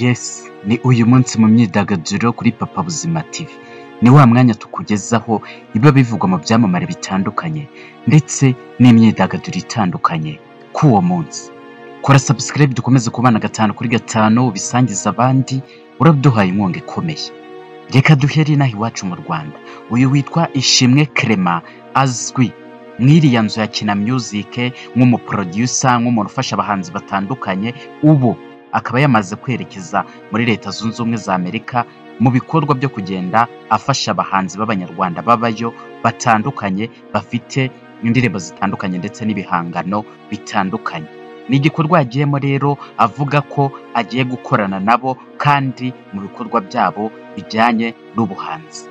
Yesi ni uyu munsi mu myidagaduro kuri Papa Buzima TV, ni wa mwanya tukugezaho ibiba bivugwa mu byamamare bitandukanye ndetse n'imyidagaduro itandukanye kuri uwo munsi, kora sabusikarayibe dukomeze kubana gatanu kuri gatanu ubisangize abandi, uraduhaye inkunga ikomeye, reka duhere inaha iwacu mu Rwanda, uyu witwa Ishimwe Clement azwi mu iriya nzu ya Kina Music nk'umuproducer, nk'umuntu ufasha abahanzi batandukanye, ubu akaba yamaze kwerekeza muri Leta Zunze Ubumwe za Amerika mu bikorwa byo kugenda afasha abahanzi b'Abanyarwanda babayo batandukanye, bafite indirimbo zitandukanye ndetse n'ibihangano bitandukanye. Ni igikorwa yagiyemo rero avuga ko agiye gukorana nabo kandi mu bikorwa byabo bijyanye n'ubuhanzi.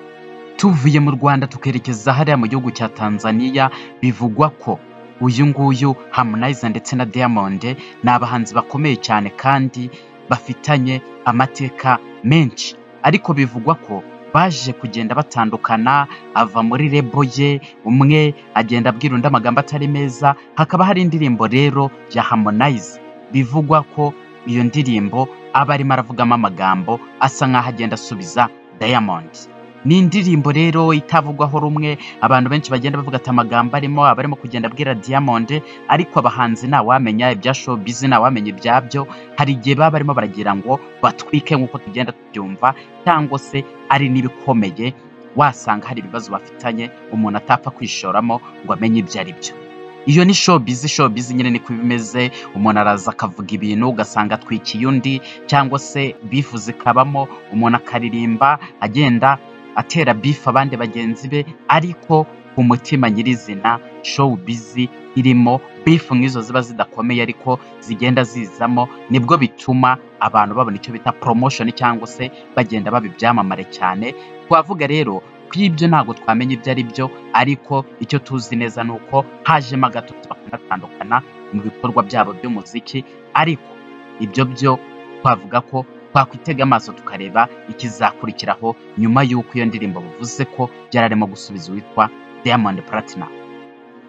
Tuvuye mu Rwanda tukerekeza hariya mu gihugu cya Tanzania, bivugwa ko uyu nguyu Harmonize ndetse na Diamond ni abahanzi bakomeye cyane kandi bafitanye amateka menshi, ariko bivugwa ko baje kugenda batandukana, ava muri rebo ye, umwe agenda abwira undi amagambo atari meza, hakaba hari indirimbo rero ya Harmonize bivugwa ko iyo ndirimbo aba arimo aravugamo amagambo asa nk'aho agenda asubiza Diamond. Ni indirimbo rero itavugwaho rumwe, abantu benshi bagenda bavuga ati amagambo arimo aba arimo kugenda abwira Diamond, ariko abahanzi ntawamenya ibya showbiz, ntawamenya ibyabyo, hari igihe baba barimo baragira ngo batwike nk'uko tugenda tubyumva, cyangwa se ari n'ibikomeye, wasanga hari ibibazo bafitanye umuntu atapfa kwishoramo ngo amenye ibyo ari byo. Iyo ni showbiz, showbiz nyine niko iba imeze, umuntu araza akavuga ibintu ugasanga atwikiye undi, cyangwa se bifuza ikabamo, umuntu akaririmba agenda atera bifu abandi bagenzi be, ariko ku mutima nyirizina showbiz irimo bifu nk'izo ziba zidakomeye ariko zigenda zizamo, nibwo bituma abantu babona icyo bita promotion cyangwa se bagenda baba ibyamamare cyane. Twavuga rero ko ibyo ntabwo twamenya ibyo ari byo, ariko icyo tuzi neza ni uko hajemo agatotsi bakanatandukana mu bikorwa byabo by'umuziki, ariko ibyo byo twavuga ko twakwitega amaso tukareba ikizakurikiraho nyuma y'uko iyo ndirimbo bivuze ko yari arimo gusubiza uwitwa Diamond Platinum.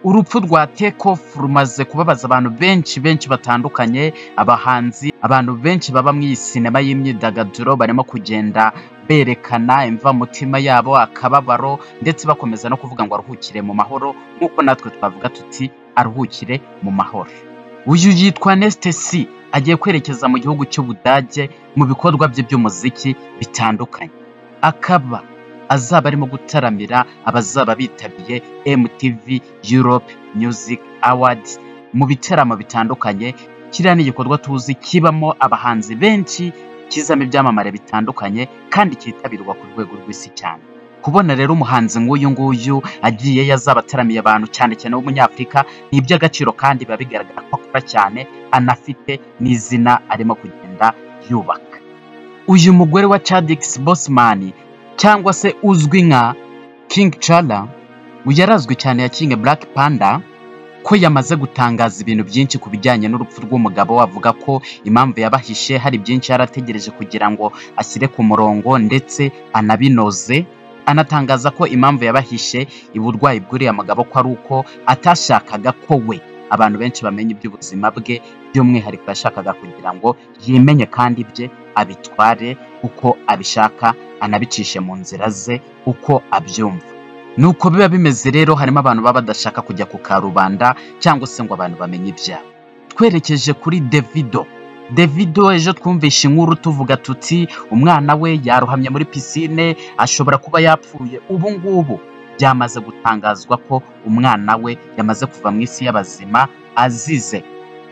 Urupfu rwa Takeoff rumaze kubabaza abantu benshi benshi batandukanye, abahanzi, abantu benshi baba mu iyi sinema y'imyidagaduro barimo kugenda berekana imvamutima yabo, akababaro ndetse bakomeza no kuvuga ngo aruhukire mu mahoro nk'uko natwe twavuga tuti aruhukire mu mahoro. Uyu yitwa Neste C agiye kwerekeza mu gihugu cy'Ubudage mu bikorwa bye by'umuziki bitandukanye, akaba azaba arimo gutaramira abazaba bitabiye MTV Europe Music Awards mu bitaramo bitandukanye. Kiriya ni igikorwa tuzi kibamo abahanzi benshi, kizamo ibyamamare bitandukanye kandi cyitabirwa ku rwego rw'isi cyane. Kubona rero umuhanzi nk'uyu nguyu agiye yazaba ataramiye abantu cyane cyane w'umunyafurika ni iby'agaciro kandi biba bigaragara ko akora cyane anafite n'izina arimo kugenda yubaka. Uyu mugore wa Chadix Bosman cyangwa se uzwi nka King Chala yarazwi cyane ya King Black Panda ko yamaze gutangaza ibintu byinshi ku bijyanye n'urupfu rw'umugabo we, avuga ko impamvu yabahishe hari byinshi yari ategereje kugira ngo ashyire ku murongo ndetse anabinoze anatangaza ko impamvu yabahishe uburwayi bw'uriya mugabo ko ari uko atashakaga ko we abantu benshi bamenya iby'ubuzima bwe by'umwihariko yashakaga kugira ngo yimenye kandi ibye abitware uko abishaka anabicishe mu nzira ze uko abyumva nuko biba bimeze rero harimo abantu baba badashaka kujya ku karubanda cyangwa se ngo abantu bamenye ibyabo twerekeje kuri Davido Davido ejo twumvishe inkuru tuvuga tuti umwana we yarohamye muri pisine ashobora kuba yapfuye, ubu ngubu byamaze gutangazwa ko umwana we yamaze kuva mu isi y'abazima azize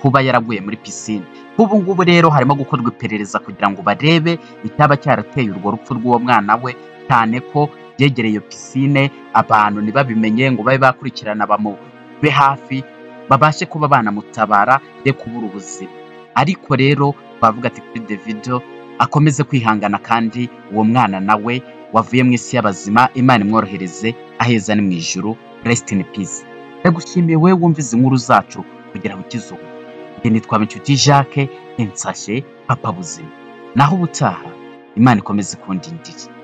kuba yaraguye muri pisine. Ubu ngubu rero harimo gukorwa iperereza kugira ngo barebe icyaba cyarateye urwo rupfu rw'uwo mwana we cyane ko yegereye iyo pisine abantu ntibabimenye ngo babe bakurikirana bamube hafi babashe kuba banamutabara ye kubura ubuzima. ariko rero twavuga ati kuri Davido akomeze kwihangana kandi uwo mwana nawe wavuye mu isi y'abazima Imana imworohereze aheza ni mu ijuru rest in peace ndagushimiye wowe wumvize inkuru zacu kugira ngo ukizuba njye nitwa Inshuti Jacques insashe papa buzima naho ubutaha Imana ikomeze kundindira